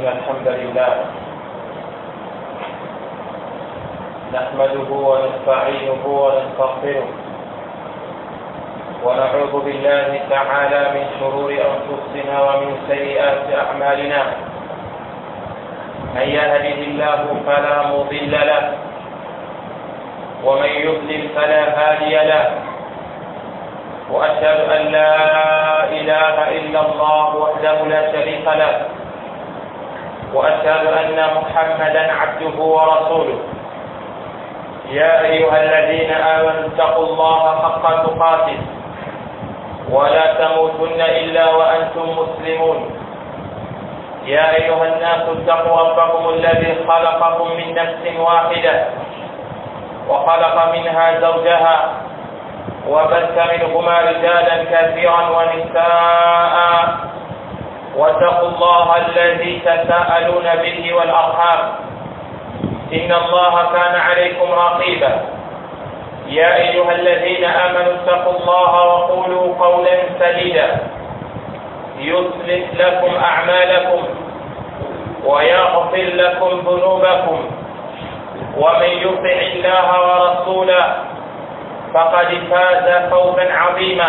إن الحمد لله نحمده ونستعينه ونستغفره ونعوذ بالله تعالى من شرور أنفسنا ومن سيئات أعمالنا من يهده الله فلا مضل له ومن يضلل فلا هادي له وأشهد أن لا إله إلا الله وحده لا شريك له وأشهد أن محمدا عبده ورسوله يا أيها الذين آمنوا اتقوا الله حق تقاته ولا تموتن إلا وأنتم مسلمون يا أيها الناس اتقوا ربكم الذي خلقكم من نفس واحدة وخلق منها زوجها وبث منهما رجالا كثيرا ونساء واتقوا الله الذي تساءلون به والأرحام إن الله كان عليكم رقيبا يا أيها الذين آمنوا اتقوا الله وقولوا قولا سديدا يصلح لكم أعمالكم ويغفر لكم ذنوبكم ومن يطع الله ورسوله فقد فاز فوزا عظيما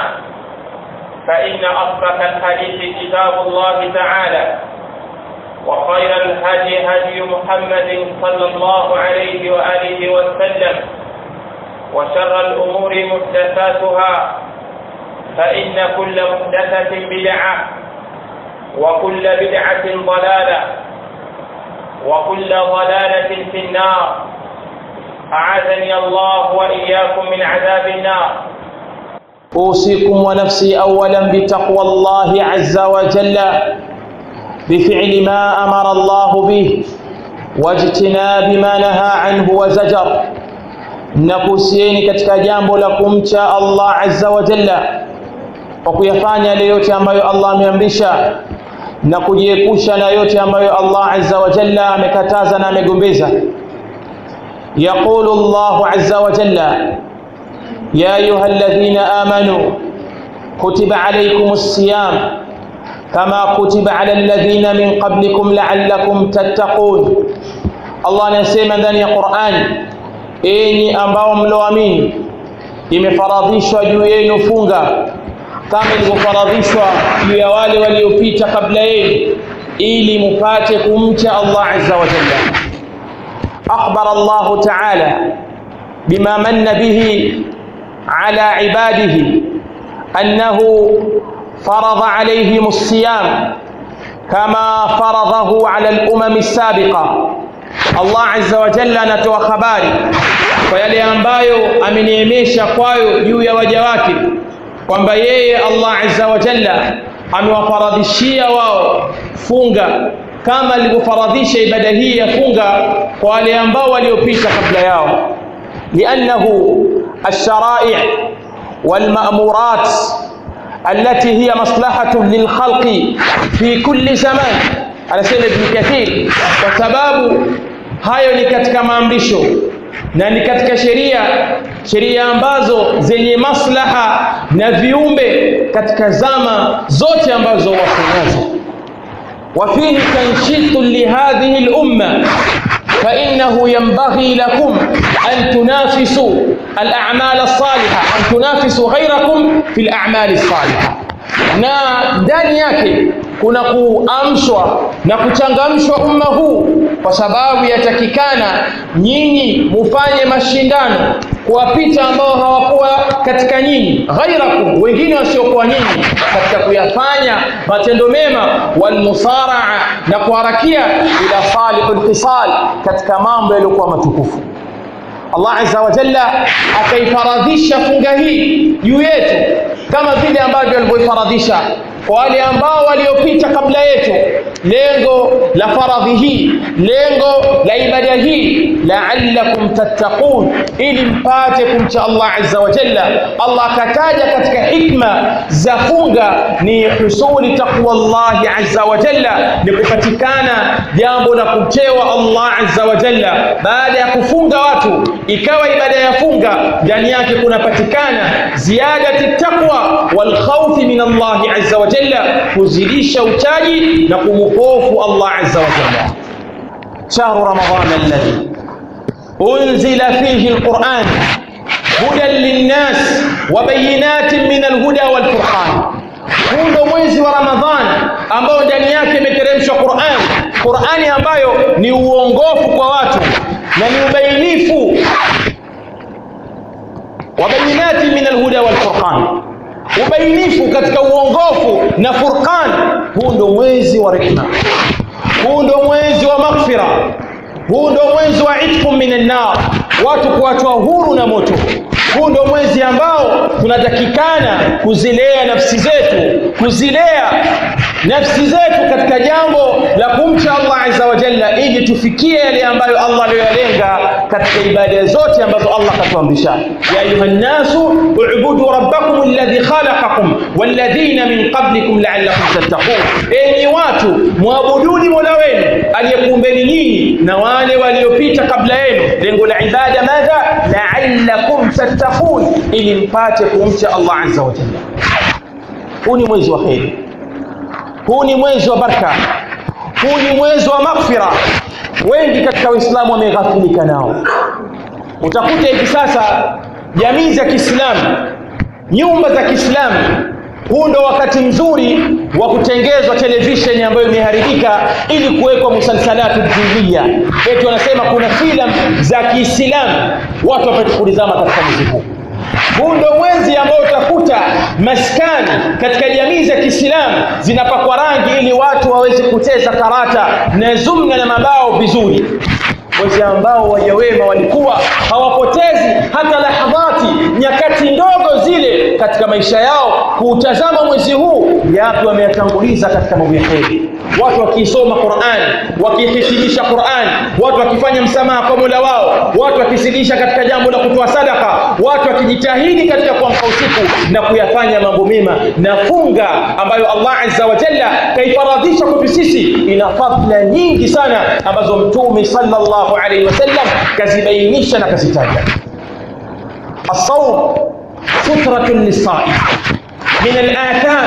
فإن أصدق الحديث كتاب الله تعالى وخير الهدي هدي محمد صلى الله عليه وآله وسلم وشر الأمور محدثاتها فإن كل محدثة بدعة وكل بدعة ضلالة وكل ضلالة في النار أعاذني الله وإياكم من عذاب النار أوصيكم ونفسي أولا بتقوى الله عز وجل بفعل ما أمر الله به واجتناب ما نهى عنه وزجر nakuhusieni katika jambo la kumcha Allah azza wa jalla kwa kuyafanya yale yote ambayo Allah ameamrisha na kujiepusha na yote ambayo Allah azza wa jalla amekataza na amegombeza يقول الله عز وجل يا أيها الذين آمنوا كتب عليكم الصيام كما كتب على الذين من قبلكم لعلكم تتقون الله anasema ndani ya Qur'an enyi ambao mloamini imefaradhishwa juu yenu funga kama ilivyofaradhishwa juu ya wale waliopita kabla yenu ili mupate kumcha Allah azza wa jalla أخبر الله تعالى بما من به على عباده أنه فرض عليهم الصيام كما فرضه على الأمم السابقة Allah azza wa jalla anatoa habari kwa yale ambayo ameniemesha kwayo juu ya waja wake kwamba yeye Allah azza wa jalla amewafaradhishia wao funga kama alivyofaradhisha ibada hii ya funga kwa wale ambao waliopita kabla yao liannahu alsharai walmamurat التي هي مصلحة للخلق في كل زمان anasema Ibn Kathir kwa sababu hayo ni katika maamrisho na ni katika sheria sheria ambazo zenye maslaha na viumbe katika zama zote ambazo wako nazo وفيه تنشيط لهذه الأمة فإنه ينبغي لكم أن تنافسوا الأعمال الصالحة أن تنافسوا غيركم في الأعمال الصالحة na ndani yake kuna kuamshwa na kuchangamshwa umma huu kwa sababu yatakikana nyinyi mufanye mashindano kuwapita ambao hawakuwa katika nyinyi ghairakum wengine wasiokuwa nyinyi katika kuyafanya matendo mema walmusaraa na kuharakia ila salihul khisal katika mambo yaliyokuwa matukufu Allah azza wa jalla akaifaradhisha funga hii juu yetu kama vile ambavyo alivyoifaradhisha kwa wale ambao waliopita kabla yetu lengo la faradhi hii lengo la ibada hii la'allakum tattaqun ili mpate kumcha Allah azza wa jalla Allah akataja katika hikma za funga ni husuli taqwa Allah azza wa jalla ni kupatikana jambo la kumchewa Allah azza wa jalla baada ya kufunga watu ikawa ibada ya funga ndani yake kunapatikana ziyadati taqwa wal khawfi min Allah azza wa jalla kuzidisha uchaji na kumhofu Allah azza wa jalla shahru ramadan alladhi unzila fihi alquran hudan linnas wa bayinatin min alhuda walfurqan huu ndo mwezi wa ramadhan ambao ndani yake imeteremshwa quran qurani ambayo ni uongofu kwa watu na ni ubainifu wa bayinati min alhuda walfurqan ubainifu katika uongofu na furqan huu ndo mwezi wa rehma huu ndo mwezi wa maghfira huu ndo mwezi wa itqu min annar watu kuachwa huru na moto huu ndo mwezi ambao tunatakikana kuzilea nafsi zetu kuzilea nafsi zetu katika jambo la kumcha Allah azza wa jalla ili tufikie yale ambayo Allah aliyoyalenga katika ibada zote ambazo Allah katuamrisha ya ayuha nnasu ubudu rabbakum alladhi khalaqakum walladhina min qablikum la'allakum tattaqun enyi watu muabuduni mola wenu aliyekuumbeni nyinyi na wale waliopita kabla yenu lengo la ibada madha la'allakum tattaqun ili mpate kumcha Allah azza wa jalla huu ni mwezi wa kheri huu ni mwezi wa baraka huu ni mwezi wa maghfira wengi katika waislamu wameghafilika nao utakuta hivi sasa jamii za kiislamu nyumba za kiislamu huu ndo wakati mzuri wa kutengezwa televisheni ambayo imeharibika ili kuwekwa musalsalatu diniya eti wanasema kuna filamu za kiislamu watu wapate kulizama katika mwezi huu huu ndo mwezi ambao utakuta maskani katika jamii za kiislamu zinapakwa rangi ili watu waweze kucheza karata na zumna na mabao vizuri mwezi ambao waja wema walikuwa hawapotezi hata lahadhati nyakati ndogo zile katika maisha yao kuutazama mwezi huu yapi wameyatanguliza katika mambo ya kheri watu wakiisoma qurani wakihitimisha qurani watu wakifanya msamaha kwa mola wao watu wakizidisha katika jambo la kutoa sadaka watu wakijitahidi katika kuamka usiku na kuyafanya mambo mema na funga ambayo allah azza wa jalla kaifaradhisha kwetu sisi ina fadhila nyingi sana ambazo mtume sallallahu alaihi wasallam kazibainisha na kazitaja الصوم سترة للصائم من الآثام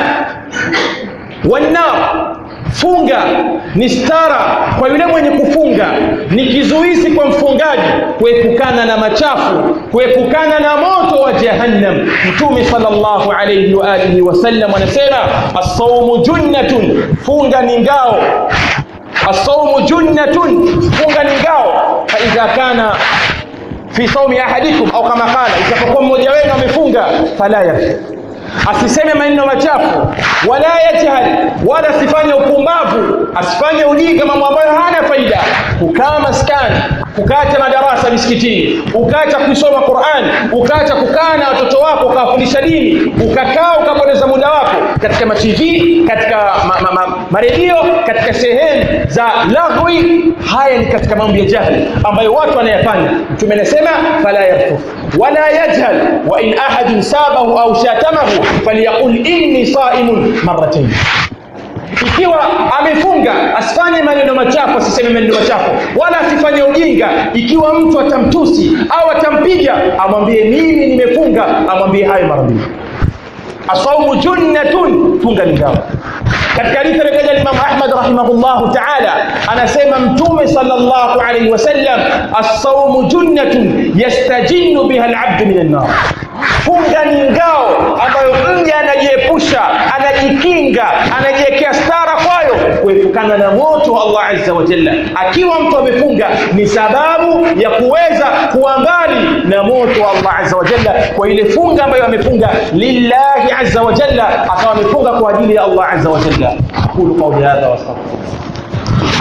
والنار funga ni stara kwa yule mwenye kufunga ni kizuizi kwa mfungaji kuepukana na machafu kuepukana na moto wa jahannam mtume sallallahu alayhi wa alihi wasallam anasema as-sawmu junnatun funga ni ngao as-sawmu junnatun funga ni ngao fa idha kana fi saumi ahadikum au kama qala itapokuwa mmoja wenu amefunga fala yarfu asiseme maneno machafu wala yajhal wala asifanye upumbavu asifanye ujinga mambo ambayo hana faida kukaa maskani ukaacha madarasa misikitini ukaacha kusoma Qur'an ukaacha kukaa na watoto wako ukawafundisha dini ukakaa ukapoteza muda wako katika matv katika ma, ma, ma, maredio katika sehemu za lagwi haya ni katika mambo ya jahili ambayo watu wanayafanya mtume anasema fala yarfuf wala yajhal wa in ahadun sabahu au shatamahu falyaqul inni saimun marratayn ikiwa amefunga asifanye maneno machafu asiseme maneno machafu wala asifanye ujinga ikiwa mtu atamtusi au atampiga amwambie mimi nimefunga amwambie hayo mara mbili asaumu junnatun funga ni ngao katika hadithi alitaja Imam Ahmad rahimahullahu ta'ala anasema mtume sallallahu alayhi wasallam as-sawmu junnatun yastajinnu biha al-'abdu min an-nar funga ni ngao ambayo mja anajiepusha anajikinga anajiwekea stara kwayo kuepukana na moto wa Allah azza wa jalla akiwa mtu amefunga ni sababu ya kuweza kuwa mbali na moto wa Allah azza wa jalla kwa ile funga ambayo amefunga lillahi azza wa jalla akawa amefunga kwa ajili ya Allah azza wa jalla aqulu qawli hadha wa astaghfirullah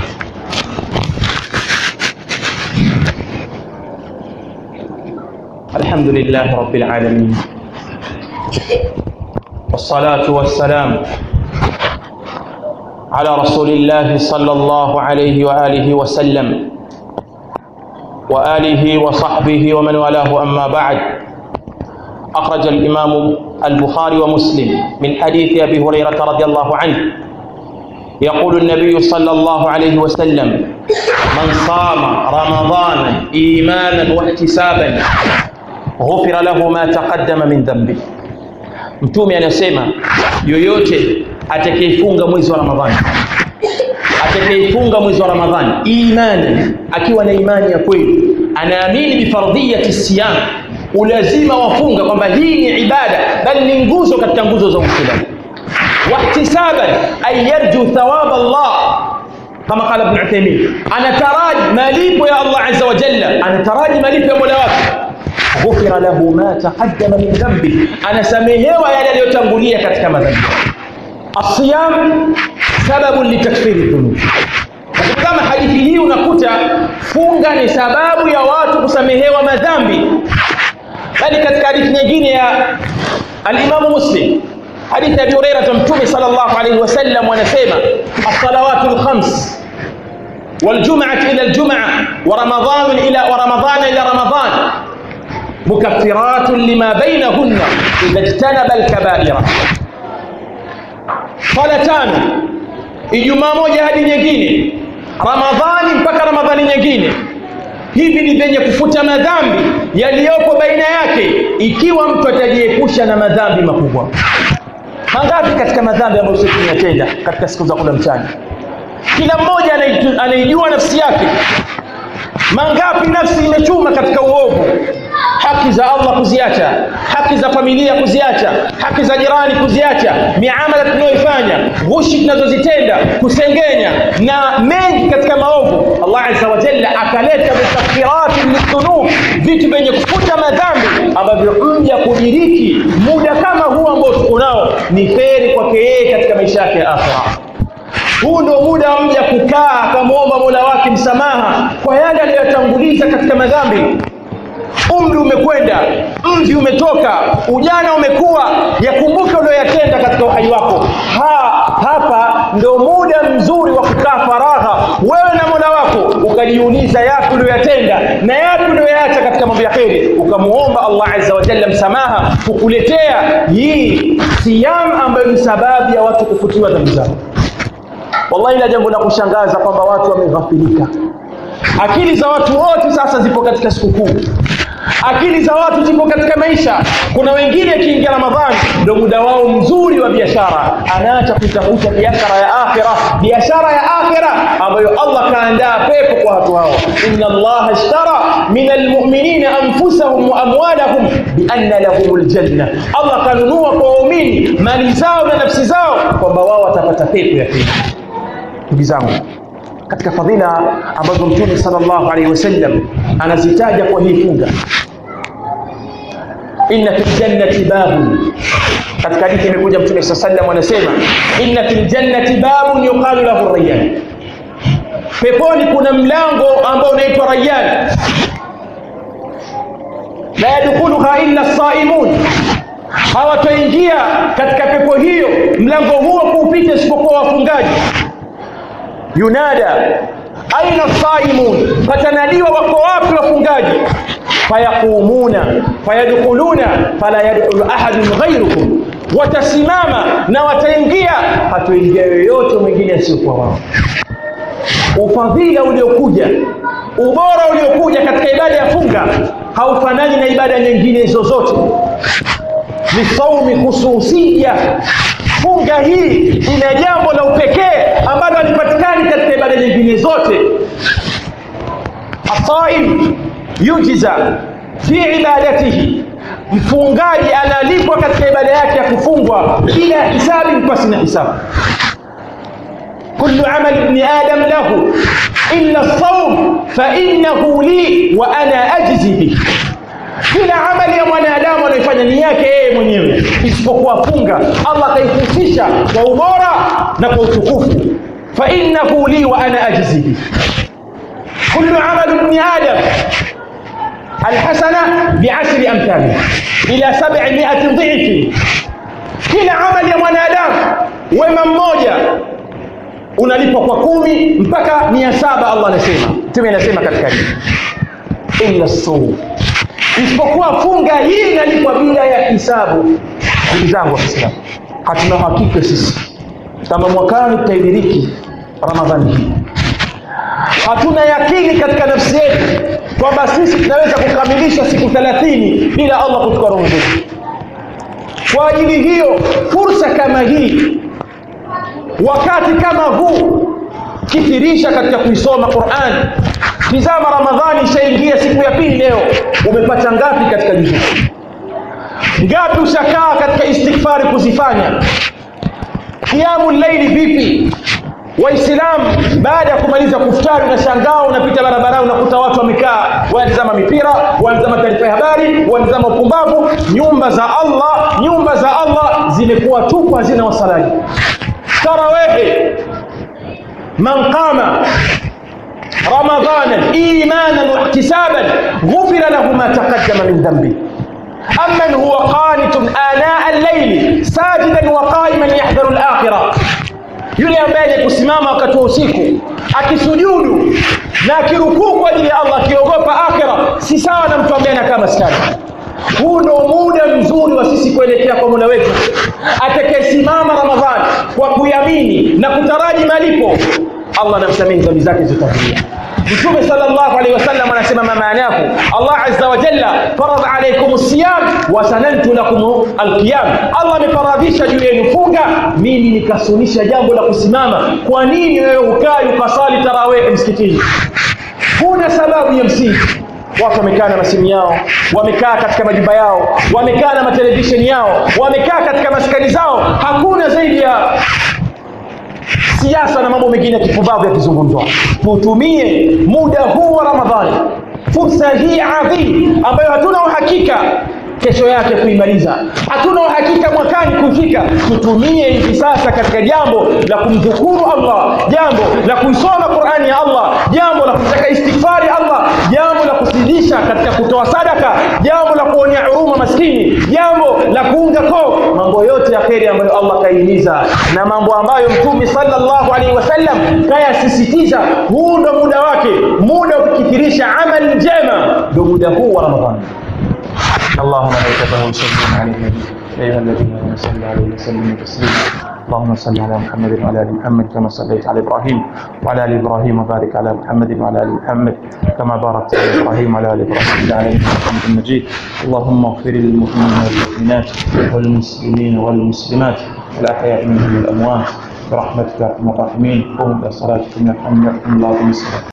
الحمد لله رب العالمين والصلاة والسلام على رسول الله صلى الله عليه وآله وسلم وآله وصحبه ومن والاه أما بعد أخرج الإمام البخاري ومسلم من حديث أبي هريرة رضي الله عنه يقول النبي صلى الله عليه وسلم من صام رمضان إيمانا واحتسابا غفر له ما تقدم من ذنبه mtume anasema yoyote atakayefunga mwezi wa ramadhani atakayefunga mwezi wa ramadhani imani akiwa na imani ya kweli anaamini bifardhiyati siyam ulazima wafunga kwamba hii ni ibada bali ni nguzo katika nguzo za uislamu wahtisaban ay yarju thawab Allah kama qala ibn Uthaymeen anataraji malipo ya Allah azza wa jalla anataraji malipo ya Mola wake ghufira lahu ma taqaddama min dhanbi anasamehewa yale aliyotangulia katika madhambi الصيام سبب لتكفير الذنوب kama hadithi hii unakuta funga ni sababu ya watu kusamehewa madhambi bali katika hadithi nyingine ya alimamu muslim hadithi ya abi hurairata mtume sal llahu alaihi wasallam wanasema alsalawatu lkhams والجمعة إلى الجمعة ورمضان إلى ورمضان إلى رمضان مكفرات لما بينهن إذا اجتنب الكبائر swala tano ijumaa moja hadi nyingine ramadhani mpaka ramadhani nyingine hivi ni vyenye kufuta madhambi yaliyopo baina yake ikiwa mtu atajiepusha na madhambi makubwa mangapi katika madhambi ambayo sisi tunatenda katika siku za kula mchana kila mmoja anaijua nafsi yake mangapi nafsi imechuma katika uovu haki za Allah kuziacha, haki za familia kuziacha, haki za jirani kuziacha, miamala tunayoifanya, ghushi tunazozitenda, kusengenya na mengi katika maovu. Allah azza wa jalla akaleta mukaffirati lidhunub, vitu vyenye kufuta madhambi ambavyo mja kudiriki muda kama huu ambao tuko nao ni kheri kwake yeye katika maisha yake ya akhira. Huu ndio muda wa mja kukaa akamwomba Mola wake msamaha kwa yale aliyotanguliza katika madhambi umri umekwenda, mvi umetoka, ujana umekuwa, yakumbuke ulioyatenda katika uhai wako. Ha, hapa ndo muda mzuri wa kukaa faragha wewe na Mola wako, ukajiuliza yapi ulioyatenda na yapi ulioyaacha katika mambo ya kheri, ukamuomba Allah azza wa jalla msamaha kukuletea hii siyam ambayo ni sababu ya watu kufutiwa dhambi zao. Wallahi, la jambo la kushangaza kwamba watu wameghafilika. Akili za watu wote sasa zipo katika sikukuu akili za watu zipo katika maisha. Kuna wengine akiingia Ramadhani ndio muda wao mzuri wa biashara, anaacha kutafuta biashara ya akhira, biashara ya akhira ambayo Allah kaandaa pepo kwa watu hao. inna Allaha ishtara min almu'minina anfusahum wa amwalahum bianna lahumul janna, Allah kanunua kwa waumini mali zao na nafsi zao kwamba wao watapata pepo ya pili. Ndugu zangu, katika fadhila ambazo Mtume sallallahu alaihi wasallam anazitaja kwa hii funga, inna fil jannati babun, katika hadithi imekuja Mtume sallallahu alaihi wasallam anasema inna fil jannati babun yuqalu lahu rayyan, peponi kuna mlango ambao unaitwa Rayyan, la yadkhuluha illa saimun, hawataingia katika pepo hiyo mlango huo kuupita isipokuwa wafungaji yunada aina saimun, patanadiwa wako wapi wafungaji? Fayaqumuna fayadkhuluna fala yadkhulu ahadun ghayrukum, watasimama na wataingia, hatoingia yoyote mwingine asiyokuwa wao. Ufadhila uliokuja, ubora uliokuja katika ibada ya funga haufanani na ibada nyingine zozote. Ni saumi khususia funga hii ina jambo la upekee ambalo halipatikani katika ibada nyingine zote. Asaim yujiza fi ibadatihi, mfungaji analipwa katika ibada yake ya kufungwa bila hisabi, pasi na hisabu. kullu amali ibni adam lahu illa saum fa innahu li wa ana ajzi bihi kila amali ya mwanadamu anaifanya ni yake yeye mwenyewe isipokuwa funga. Allah akaihusisha kwa ubora na kwa utukufu, fa innahu li wa ana ajzi bi. Kullu amali ibni adam alhasana biashri amthaliha ila sab'i mi'ati dhifi, kila amali ya mwanadamu wema mmoja unalipwa kwa kumi mpaka mia saba. Allah anasema, Mtume anasema katika hii illa sawm isipokuwa funga hii inalipwa bila ya hisabu. Ndugu zangu Waislamu, hatuna hakika sisi kama mwakani tutaidiriki Ramadhani hii. Hatuna yakini katika nafsi yetu kwamba sisi tunaweza kukamilisha siku thelathini bila Allah kuchukua roho zetu. kwa ajili hiyo fursa kama hii wakati kama huu kithirisha katika kuisoma Qur'an tizama ramadhani ishaingia siku ya pili leo umepata ngapi katika juzu ngapi ushakaa katika istighfari kuzifanya kiamu laili vipi waislamu baada ya kumaliza kuftari unashangaa unapita barabarani unakuta watu wamekaa wanatazama mipira wanatazama taarifa ya habari wanatazama upumbavu nyumba za allah nyumba za allah zimekuwa tupu hazina wasalaji tarawehe man qama رمضانا ايمانا واحتسابا غفر له ما تقدم من ذنبه امن هو قانت اناء الليل ساجدا وقائما يحذر الاخره yule ambaye ni kusimama wakati wa usiku akisujudu na akirukuu kwa ajili ya Allah akiogopa akhira si sawa na mtu ambaye anakaa maskani huu ndo muda mzuri wa sisi kuelekea kwa Mola wetu atakayesimama Ramadhani kwa kuyamini na kutaraji malipo Allah anamsamehe dhambi zake zitakulia Mtume sallallahu alaihi wasallam anasema maanayaku Allah azza wa jalla faradha alaykum siyam wa sanantu lakum alqiyam Allah amefaradhisha juu yenu funga mimi nikasunisha jambo la kusimama kwa nini wewe ukai ukasali tarawih msikitini huna sababu ya msingi watu wamekaa na masimu yao wamekaa katika majumba yao wamekaa na matelevisheni yao wamekaa katika maskani zao hakuna zaidi ya siasa na mambo mengine ya kipumbavu yakizungumzwa tutumie muda huu wa ramadhani fursa hii adhim ambayo hatuna uhakika kesho yake kuimaliza hatuna uhakika mwakani kufika tutumie hivi sasa katika jambo la kumdhukuru allah jambo la kuisoma qurani ya allah jambo la kutaka istighfari allah jambo la kuzidisha katika kutoa sadaka jambo la kuonea huruma maskini jambo la kuunga koo mambo yote ya kheri ambayo allah kaihimiza na mambo ambayo mtume sallallahu alaihi wasallam kayasisitiza huu ndo muda wake muda ukikithirisha amali njema ndo muda huu wa ramadhani اللهم ملائكته يصلون على النبي يا ايها الذين امنوا صلوا عليه وسلموا تسليما اللهم صل على محمد وعلى ال محمد كما صليت على ابراهيم وعلى ال ابراهيم وبارك على محمد وعلى ال محمد كما باركت على ابراهيم وعلى ال ابراهيم في العالمين انك حميد مجيد اللهم اغفر للمؤمنين والمؤمنات والمسلمين والمسلمات الاحياء منهم والاموات برحمتك يا ارحم الراحمين قوموا الى صلاتكم يرحمكم الله ومسلمين